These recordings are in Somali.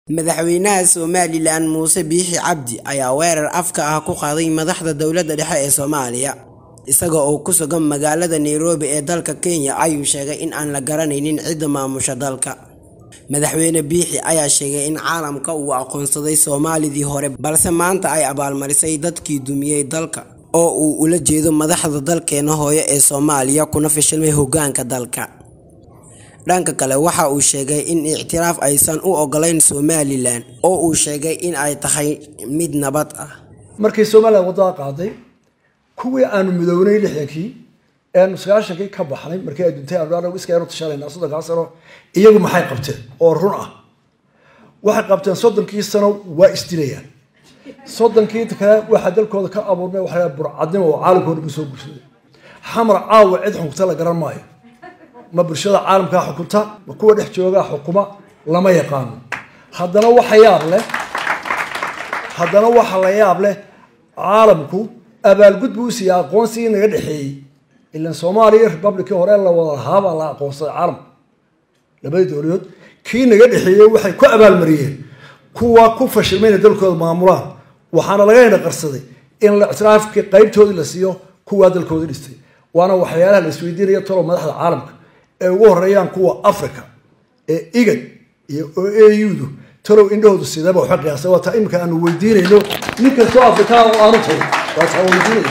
Madaxweynaha Somalilan Muuse Biixi Cabdi ayaa weerar afka ah ku qaaday madaxda dowladda dhexe ee Soomaaliya. Isaga oo ku sugan magaalada Nairobi ee dalka Kenya ayuu sheegay in aan la garanaynin cidda maamusha dalka. Madaxweyne Biixi ayaa sheegay in caalamka uu aqoonsaday Soomaalidii hore balse maanta ay abaalmarisay dadkii dumiyay dalka, oo uu ula jeedo madaxda dalkeena hooyo ee Soomaaliya kuna fashilmay hoggaanka dalka. Dhanka kale, waxa uu sheegay in ictiraaf aysan u ogolayn Somalilan, oo uu sheegay in ay tahay mid nabad ah. markii somalilan wadada qaaday kuwii aanu midownay lixdankii eanu sagaashankii ka baxnay markii ay duntay aanu iskaynu tashanayna soddonkaa sano iyagu maxay qabteen oo run ah waxay qabteen soddonkii sano waa isdilayaan soddonkii kale waxaa dalkooda ka abuurmay waxaa burcadnimo oo caalamkooda ku soo gursaday xamar caawa cid xukunta la garan maayo ma bulshada caalamkaa xukunta ma kuwa dhex joogaa xukuma lama yaqaano haddana waxa yaab leh haddana waxa la yaab leh caalamku abaalgud buu siiyey aqoonsigii naga dhexeeyey ilan soomaaliya iyo republicii hore la wada lahaabaa la aqoonsaday caalamka labadii dowladood kii naga dhexeeyey waxay ku abaalmariyeen kuwa ku fashilmayna dalkooda maamulaan waxaana laga hena qarsaday in ictiraafkii qaybtoodii la siiyo kuwaa dalkooda dhistay waana waxyaalaha la isweydiinaya talo madaxda caalamka ee ugu horeeyaan kuwa africa ee igad iyo o audu talow indhahoodu sidaba waxa qiyaasay waa taa imika aanu weydiinayno nin kastoo afrikaan oo aanu tahay waa taa weydiinaya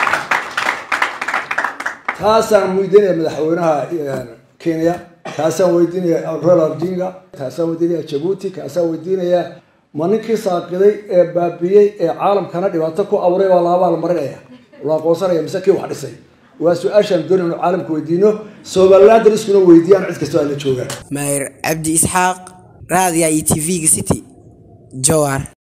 taasaan weydiinaya madaxweynaha kenya kaasaan weydiinaya royal odinga kaasaan weydiinaya jabuuti kaasaan weydiinaya ma ninkii saaqiday ee baabiyey ee caalamkana dhibaato ku abuuray waa laabaa la marinaya la aqoonsanaya mise kii wax dhisay waa su-aashaan doonay inu caalamka weydiino somaliland iskuna weydiiyaan cid kastoo ay la joogaan Mayer Cabdi Isxaaq, Raadiyaha iyo TV-ga City, Jowhar.